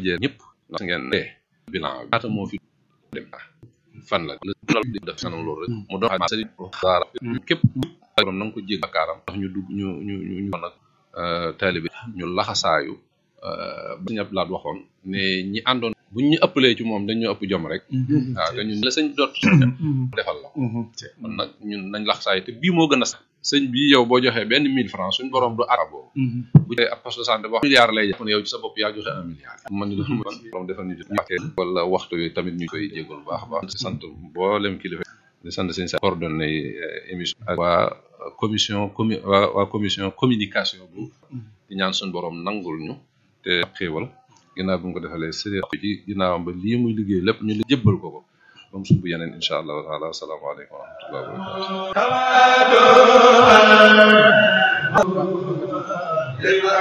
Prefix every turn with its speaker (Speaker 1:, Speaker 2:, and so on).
Speaker 1: jël ñëpp ndax ngeen ne bilan bi ñaata moo fi dem fan la loolu di def kanam loolu rek mu doon xam sëriñ daara képp borom na nga ko jég bakkaaram ndax ñu dugg ñu ñu ñu ñu nag taalibe ñu laxasaayu ba ñëpp laat waxoon ne ñi àndoon buñ ñu ëppalee ci moom dañu ëpp jom rek waaw te ñun la sëñ dott defal la kon nag ñun nañ laxasaayu te bii moo gën a sax sëñ bii yow boo joxee benn mille francs suñ borom du arabo bu dee ab poste de santé wax milliard lay jàpp ne yow ci sa bopp yaa joxe un milliard man ñu doon man borom defal ñu ñàkkee wala waxtu yooyu tamit ñu koy jégal bu baax a baax sant mboolem kilifa di sant sëñ sa coordonné émission ak waa commission commu waa waa commission communication bu di ñaan suñ borom nangul ñu te xéewal ginnaaw bi mu ko defalee sëriñ ci ginnaawam ba lii muy liggéey lépp ñu la jébbal ko ko moom subu yeneen incha allahu taala asalaamaaleykum wa rahmatullahi wa barakatu